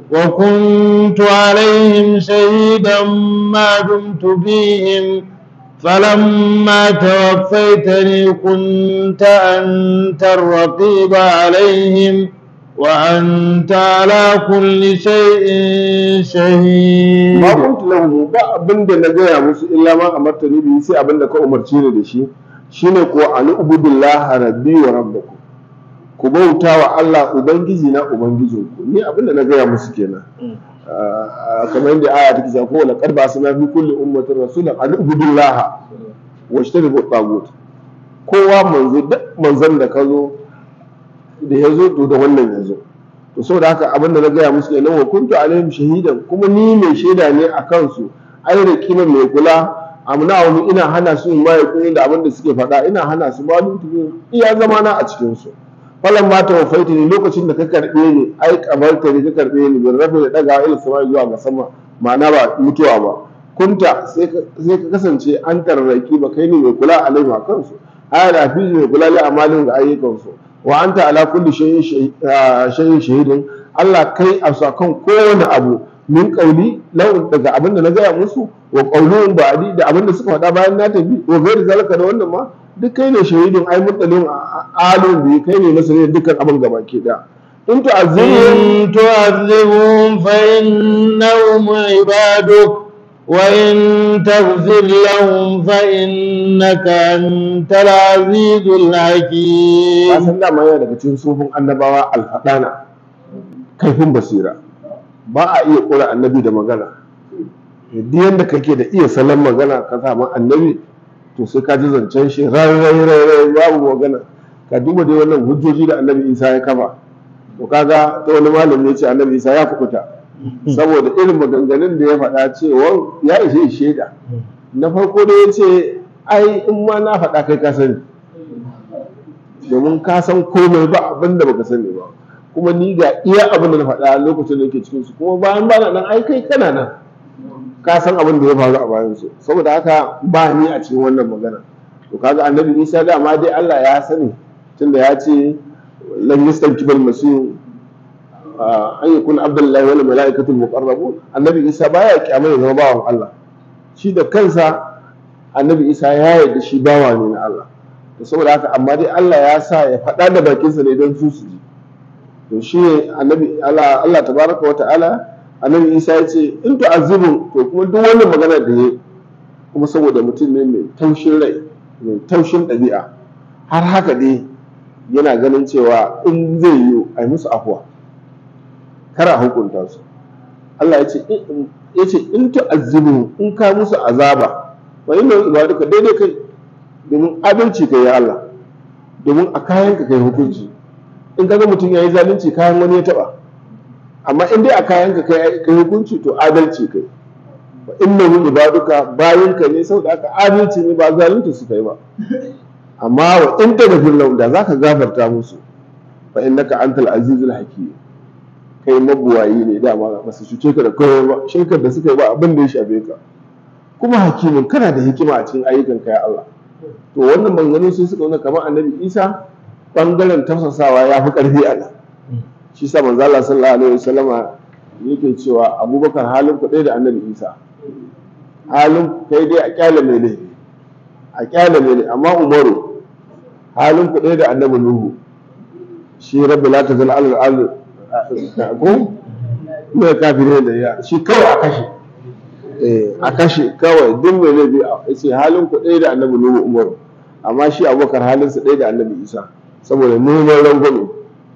وكنت عليهم شهيدا ما دمت فيهم فلما توفيتني كنت أنت الرقيب عليهم وأنت على كل شيء شهيد ma kuntu lahu ba abin da na gaya musu illa ma amartani bihi sai abin da ka umarci ni da shi shine ko an ubudullah rabbi wa rabbakum ku bauta wa Allah ubangiji na ubangijinku ni abin da na gaya musu kenan kamar yadda aya take cewa ko laqad ba'athna fi kulli ummatin rasulan an ubudullah wa ishtanibu tagut kowa manzo duk manzon da ka zo da ya zo to da wannan ya zo to saboda haka abin da na gaya musu kenan wa kuntu alaihim shahidan kuma ni mai shaida ne a kansu ai da kima mai kula amna wani ina hana su ma ya koyi da abin da suke faɗa ina hana su ma lutu iya zama na a cikin su falan ma tawaffaita ne lokacin da ka karbe ni ai kabarta ne ka karbe ni bin rafi da daga ila sama zuwa ga sama ma'ana ba mutuwa ba kunta sai ka kasance an tarraki ba kai ne mai kula alaihim a kansu ai da fi mai kula li amalin ga ayyukansu wa anta ala kulli shay'in shahidin Allah kai a kan kowane abu min kauli lau daga abin da na gaya musu wa qaulun ba'di da abin da suka faɗa bayan na tafi wa gairi zalika da wannan ma duk kai ne shahidin ai mutalin alim bi kai ne masanin dukkan abin gaba ke da in tu'azzibhum إن تعذبهم فإنهم عبادك وإن تغفر لهم فإنك أنت العزيز الحكيم san dama yana daga cikin sufin annabawa alfaɗana kaifin basira ba a iya ƙura annabi da magana duk yadda kake da iya salon magana ka samu annabi to sai ka ji zancen shi rai rai rai rai babu magana ka duba dai wannan hujjoji da annabi isa ya kafa to kaga ta wani malami ya ce annabi isa ya kukuta saboda irin maganganun da ya faɗa cewa ya ishe shaida na farko da ya ce ai in ma na faɗa kai ka sani domin ka san komai ba abin da baka sani ba kuma ni ga iya abin da na faɗa lokacin da yake cikin su kuma bayan ba na nan ai kai kana nan ka san abin da ya faru a bayan su saboda haka ba ni a cikin wannan magana to kaga annabi Isa da ma dai Allah ya sani tunda ya ce lam yastankibal masih an yakun abdullahi wal malaikatu muqarrabun annabi Isa baya kyamar ya zama bawan Allah shi da kansa annabi Isa ya yarda shi bawa ne na Allah to saboda haka amma dai Allah ya sa ya faɗa da bakinsa ne don su su ji to shi ne annabi Allah Allah tabaraka wa ta'ala annabi Isa ya ce in tu'azibu to kuma duk wannan magana da yayi kuma saboda mutum ne mai taushin rai mai taushin ɗabi'a har haka dai yana ganin cewa in zai yi a yi musu afuwa kar a hukunta su Allah ya ce ya ce in tu'azzibu in ka musu azaba wa inna ibadaka daidai kai domin adalci kai ya Allah domin a kayan ka kai hukunci in kaga mutum yayi zalunci kayan wani ya taba amma in dai a kayan ka kai kai hukunci to adalci kai wa innahu ibaduka bayinka ne saboda aka adalci ne ba zalunci su kai ba amma wa in taghfir lahum da zaka gafarta musu fa innaka antal azizul hakim kai mabuwayi ne dama ba su cuce ka da kowa ba shirkar da suka yi ba abin da ya shafe ka kuma hakimin kana da hikima a cikin ayyukan ka ya Allah to wannan manzanni sai suka nuna kamar annabi Isa bangaren tafsasawa ya fi karfi a nan shi sa manzo Allah sallallahu alaihi wasallama yake cewa Abubakar halin ku da annabi Isa halin kai dai a kyale mai ne a kyale mai ne amma Umaru halin ku da annabi Nuhu shi rabbi la tazal al ko mai kafire da ya shi kawai a kashe a kashe kawai duk mai laifi a ce halin ku ɗaya da annabi nuhu umaru amma shi abubakar halin su ɗaya da annabi isa saboda neman rangwame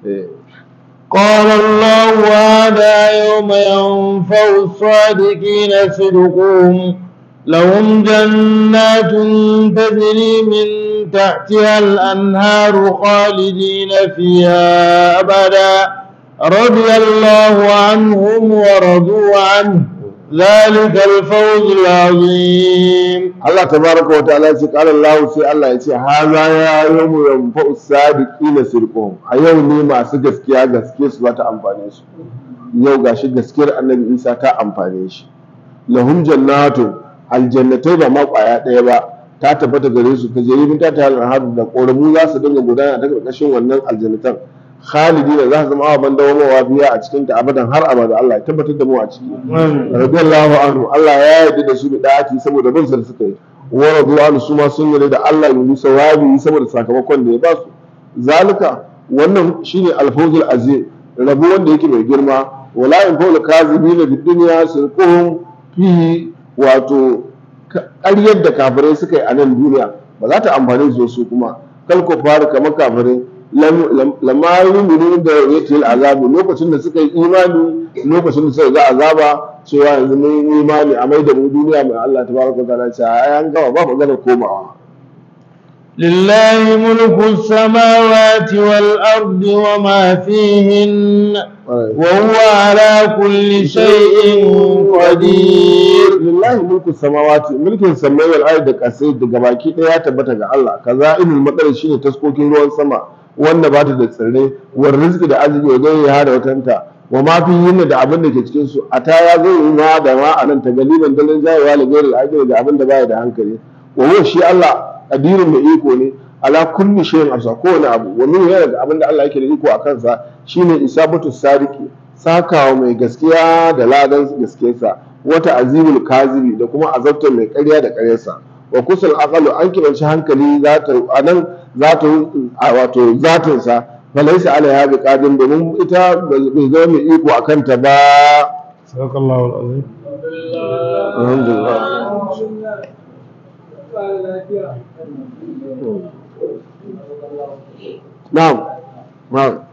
قال الله هذا يوم ينفع الصادقين صدقهم لهم جنات تجري من تحتها الأنهار خالدين فيها أبدا رضي الله عنهم ورضوا عنه ذلك الفوز العظيم Allah tabaraka wa ta'ala ce qala Allah sai Allah ya ce haza ya yawmu yanfa'u sadiqina sirquhum a yau ne masu gaskiya gaske su za ta amfane su yau gashi gaskiyar Annabi Isa ta amfane shi lahum jannatun aljannatai ba ma kwaya ɗaya ba ta tabbata gare su ta jayi ta ta hadu da ƙoramu za su dinga gudana ta ƙarƙashin wannan aljannatan khalidi da za su zama ababen dawamawa biya a cikin ta abadan har abada Allah ya tabbatar da mu a ciki radiyallahu anhu Allah ya yarda da su da da'ati saboda bin da suka yi wa radiyallahu su ma sun yarda da Allah yi sawabi saboda sakamakon da ya ba su zalika wannan shine alfawzul azim rabu wanda yake mai girma wala in fawla kazibina fid dunya sirquhum fihi wato ƙaryar da kafirai suka yi a nan duniya ba za ta amfani su su kuma kalko fara kamar kafirai lamma yuminu da yatil azabu lokacin da suka yi imani lokacin da suka ga azaba cewa yanzu mun yi imani a mai da mu duniya mai Allah tabaraka ta'ala ce ai an gama ba magana komawa لله ملك السماوات والأرض وما فيهن وهو على كل شيء قدير lillahi mulku samawati mulkin samai wal ardi da kasai daga baki daya ya tabbata ga Allah kaza ilmul matsar shine taskokin ruwan sama wanda ba ta da tsirrai war rizqi da arziki wa zai ya da watanta wa ma fi yin da abin da ke cikin su a ta ya zo yi ma da ma anan ta galiban dalin jayewa da gairi ajiri da abin da baya da hankali wa huwa shi Allah kadirin mai iko ne ala kulli shay'in afsa kowane abu wa min yana da abin da Allah yake da iko a kansa shine isabatu sadiki sakawa mai gaskiya da ladan gaskiyarsa wata azimul kazibi da kuma azabtar mai ƙarya da ƙaryarsa wa kusul aqalu an kiranci hankali zata anan zata wato zatin sa falaisa alaiha bi qadim domin ita bai zama mai iko akan ta ba sadakallahu alazim alhamdulillah na'am na'am